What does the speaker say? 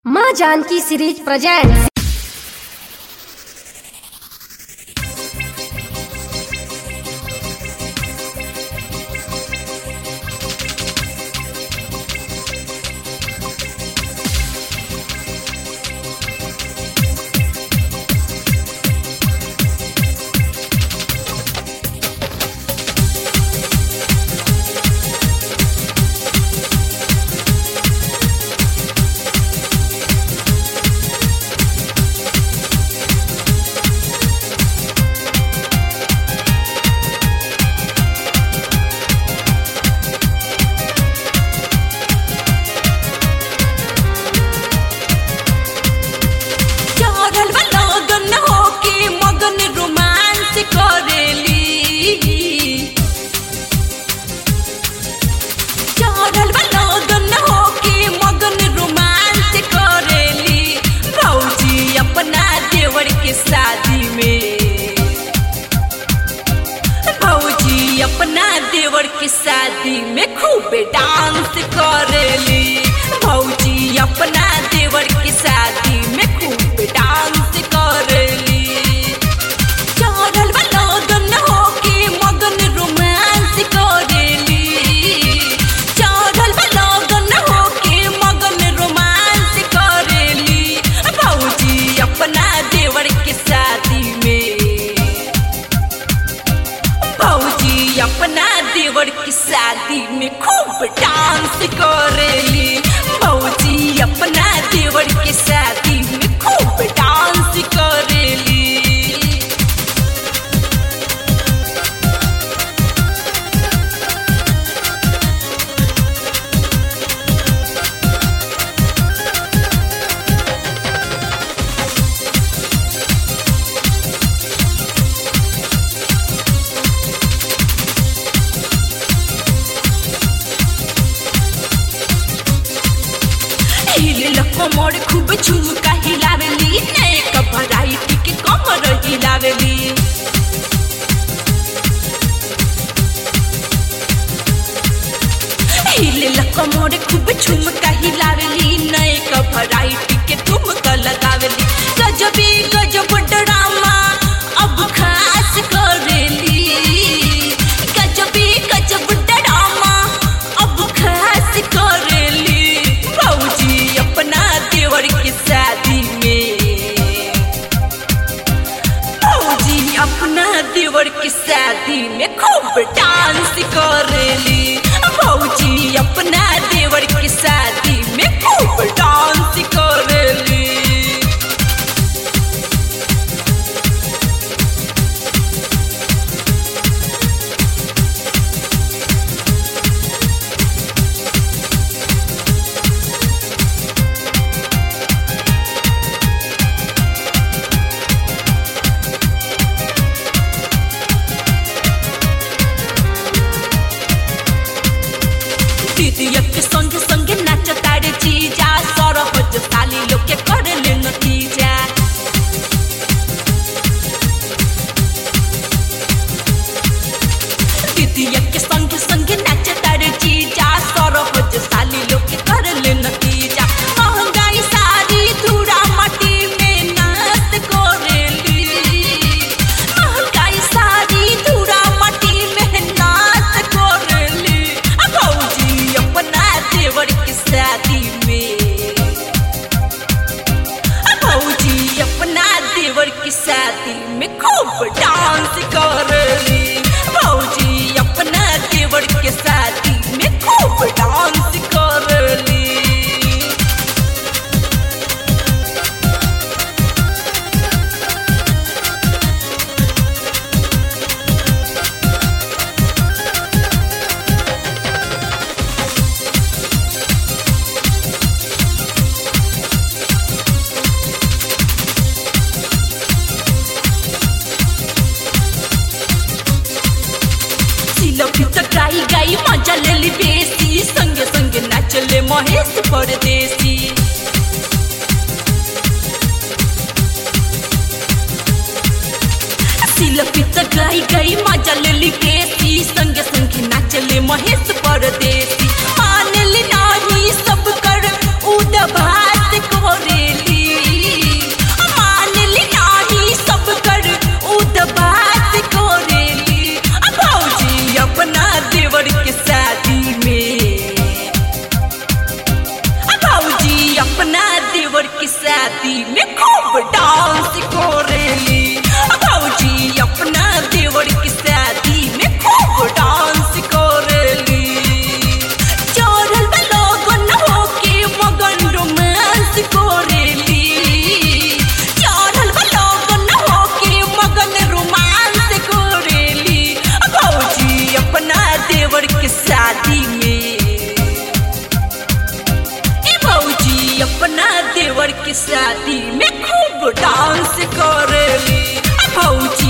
माँ Janaki series present चढ़ल बा लगन होके मगन रोमांस करेली चढ़ल बा लगन होके मगन रोमांस करेली भौजी अपना देवर के शादी में भौजी अपना देवर के शादी में खूब डांस करेली भौजी अपना देवर के शादी में खूब डांस करेली चढ़ल बा लगन होके मगन रोमांस करेली चढ़ल बा लगन होके मगन रोमांस करेली भौजी अपना देवर के शादी में भौजी अपना देवर की शादी में खूब डांस करेली भौजी अपना देवर की शादी में खूब डांस करेली हिले कमर खूब झुमका हिलावेली नेक भराइटी के कमर हिलावेली हिले कमर खूब झुमका हिलावेली नेक भराइटी के ठुमका लगावेली गजबे गजब ड्रामा अब खास करेली गजबे गजब ड्रामा अब खास करेली भौजी अपना देवर की शादी में भौजी अपना देवर की शादी में खूब डांस करेली भौजी अपना देवर की शादी में खूब डांस करेली दीदिया के संग संग नाच तारे जीजा सरहज साली लोग के कर ले नतीजा दीदिया के संग संग नाच तारे जीजा सरहज साली लोग के कर ले नतीजा महंगाई सारी धूरा माटी में नाच करेली महंगाई सारी धूरा माटी में नाच करेली आ भौजी अपना देवर की शादी में आ भौजी अपना देवर की शादी में खूब डांस करेली भौजी अपना देवर के शादी में खूब डांस करेली सिलफी तो गाई गाई मजा लेली बेसी संगे संगे नाचले महेश परदेसी सिलफी तो गाई गाई मजा लेली बेसी संगे संगे नाचले महेश परदेसी मानली नाही सब कर उद भात को शादी में खूब डांस करेली भौजी अपना देवर की शादी में खूब डांस करेली चोरल लोगन होके मगन रोमांस करेली चोरल लोगन होके मगन रोमांस करेली भौजी अपना देवर के शादी में ए भौजी अपना देवर के शादी में खूब डांस करेली आ भौजी